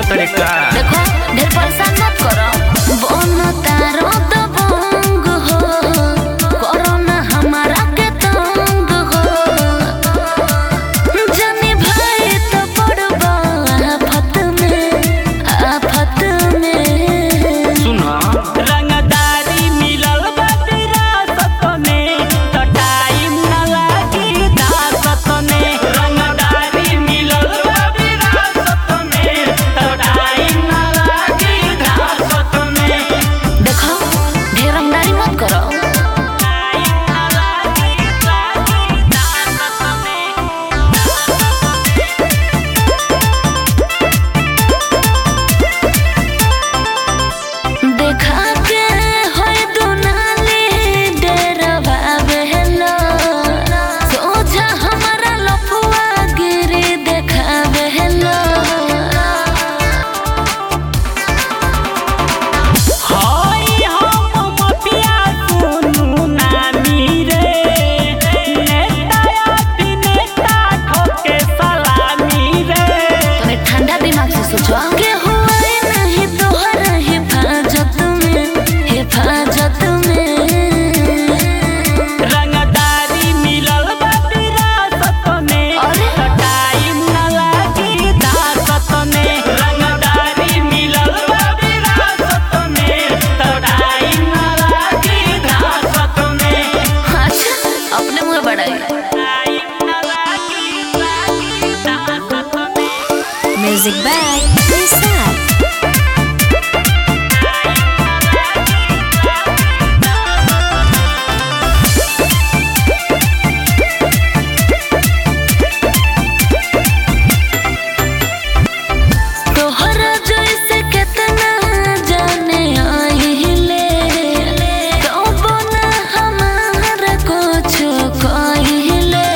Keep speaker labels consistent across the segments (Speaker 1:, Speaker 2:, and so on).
Speaker 1: तरे का
Speaker 2: देखो ढेर परेशान मत करो बन तारो दबंग हो करो ना हमारा के तंग हो जानी भाई तो पड़बा आफत में आफत में
Speaker 1: सुना
Speaker 3: रंगदारी मिलल बा विरासत में त टाइम न लागी दासत में रंगदारी मिलल बा विरासत में त टाइम न लागी दासत में
Speaker 2: देखो ढेर रंगदारी मत करो
Speaker 3: टाइम न लागी लागी दासत में
Speaker 2: देखा के होय दुनाली डेरवा बेहलो सोझा हमारा लफुआ गिरी देखा बेहलो
Speaker 3: हई हम मपिया सुनु नामी रे नेता अभिनेता ठोके सलामी रे
Speaker 2: तोरे ठंडा दिमाग से सोचो के हुए नहीं तोहर हिफाजत में हिफाजत में
Speaker 3: रंगदारी मिलल बा विरासत में
Speaker 2: अरे?
Speaker 3: त टाइम न लागी दासत में रंगदारी मिलल बा विरासत में त टाइम न लागी दासत में
Speaker 2: अच्छा अपने मुंह बढ़ाई
Speaker 3: टाइम न लागी लागी दासत में
Speaker 2: म्यूजिक बैग तोहरा जैसे केतना जाने आइले कबो ना हमारा कुछ कहिले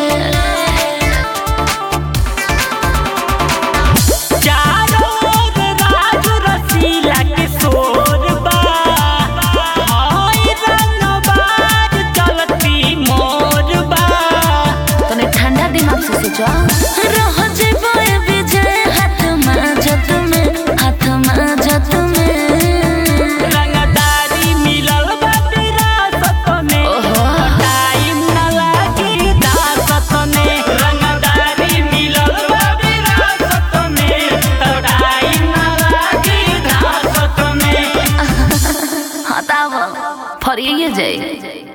Speaker 3: चारों ओर राज रसीला के शोर बा हई रंगबाज चलती मोर बा
Speaker 2: तने ठंडा दिमाग से सोचो रह जेबो ए विजय हाथ माजत में हाथ माजत में
Speaker 3: रंगदारी मिलल बा विरासत में
Speaker 2: ओहो।
Speaker 3: टाइम न लागी दासत में रंगदारी मिलल बा विरासत में त टाइम न लागी दासत में
Speaker 2: हताव फरिए जाए